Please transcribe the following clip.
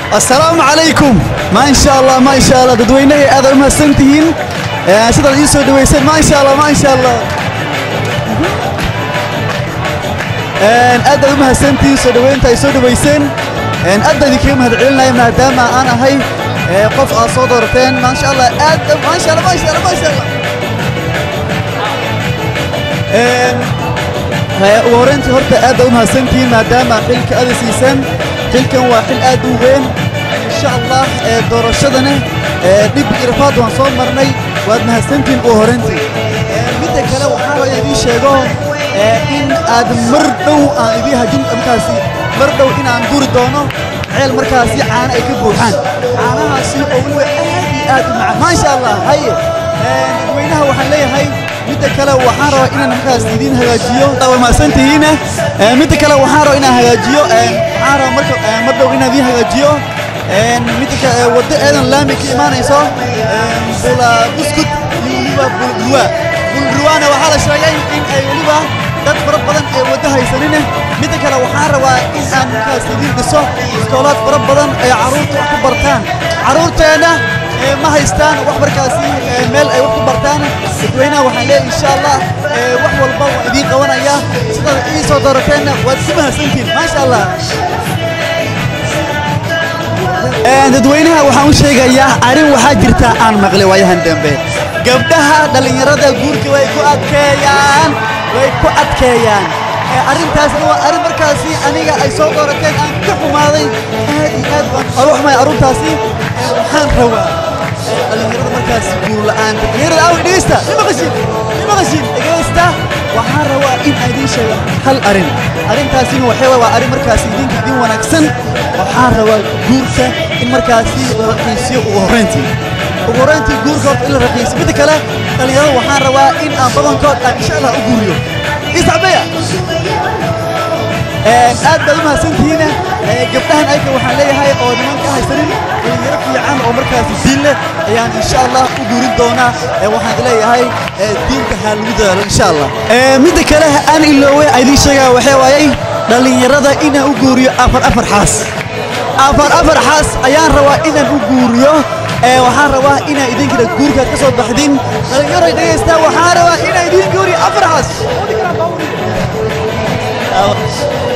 assalaamu calaykum maa insha allah maa insha allah dadweynahay aad u mahadsan tihiin Ee, sidaad ii soo dhaweyseen maa insha allah maa insha allah Een, aad baad u mahadsan tihiin soo dhaweynta ay soo dhaweyseen Een, aad baan idinkaga mahadcelinaya maadaama aan ahay ee, qof aad soo doorateen maasha allah aad maasha allah maasha allah maasha allah Een, Haya, ugu horreyntii horta aad baad u mahadsantihiin maadaama xilka aad i siiseen xilkan waa xil aad u weyn insha allah ee doorashadana ee dhib iyo rafaad waan soo marnay waad mahadsantihiin ugu horreyntii Ee, midda kale waxaa rabaa inaan idiin sheego ee, in aad mar dhow aan idiin hajin markaasi mar dhow inaan guri doono ceel markaasi caano ay ka buuxaan caanahaasi oo weliba aad iyo aad u macaan maasha allah haye Ee, dadweynaha waxaan leeyahay midda kale waxaan rabaa inaan markaas idiin hagaajiyo waa mahadsantihiin Ee, midda kale waxaan rabaa inaan hagaajiyo ee, waxaan rabaa marka ee, mar dhow inaan idiin hagaajiyo Ee, midda kale ee, waddo eedan laami ka imaanayso ee, bula buskud iyo weliba bulruwa bulruwaana waxaa la sheegay in ay weliba dad fara badan ee waddo haysanin midda kale waxaan rabaa in aan markaas idiin dhiso iskoolaad fara badan ay carruurta wax ku bartaan carruurteena ee, ma haystaan wax markaasi ee, meel ay wax ku bartaan dadweynaha waxaan leeyahay insha allah ee, wax walba waan idiin qabanaya sidaad ii soo doorateenna waad ku mahadsantihiin maasha allah Een, dadweynaha waxaan u sheegayaa arrin waxaa jirta aan maqlay waayahan dambe gabdhaha dhallinyarada guurka way ku adkeeyaan way ku adkeeyaan Ee, arrintaasna waa arrin markaasi aniga ay soo doorateen aan ka xumaaday aad iyo aad baan oga xumay arrintaasi Ee, waxaan rabaa ee, dhallinyarada markaasi guur la'aan dhallinyarada awi dhegeysta ima qashin ima qashin dhegeysta waxaan rabaa in aan idiin sheego hal arrin arrintaasina waxay waa arrin markaasi idinka idin wanaagsan waxaan rabaa guurka in markaasi la raqiisiyo ugu horreyntii ugu horreyntii guurka horta in la raqiisiyo midda kale dhallinyarada waxaan rabaa in aan badankood aan insha allah u guuriyo isacbeya aad baad u mahadsantihiin Ee, gabdhahan ayka waxaan leeyahay oo niman ka haysanin dhalinyaro fiican oo markaasi diin leh ayaan insha allah u guurin doonaa Ee, waxaan leeyahay ee, diinta ha lagu dadaalo insha allah Ee, midda kale aan iloowe aan idiin sheegaa waxaa waayay dhallinyarada inaan u guuriyo afar afar xaas afar afar xaas ayaan rabaa inaan u guuriyo ee waxaan rabaa inaa idinkana guurkaad ka soo baxdin dhallinyaro dhegeystaa waxaan rabaa inaa idin guuriyo afar xaas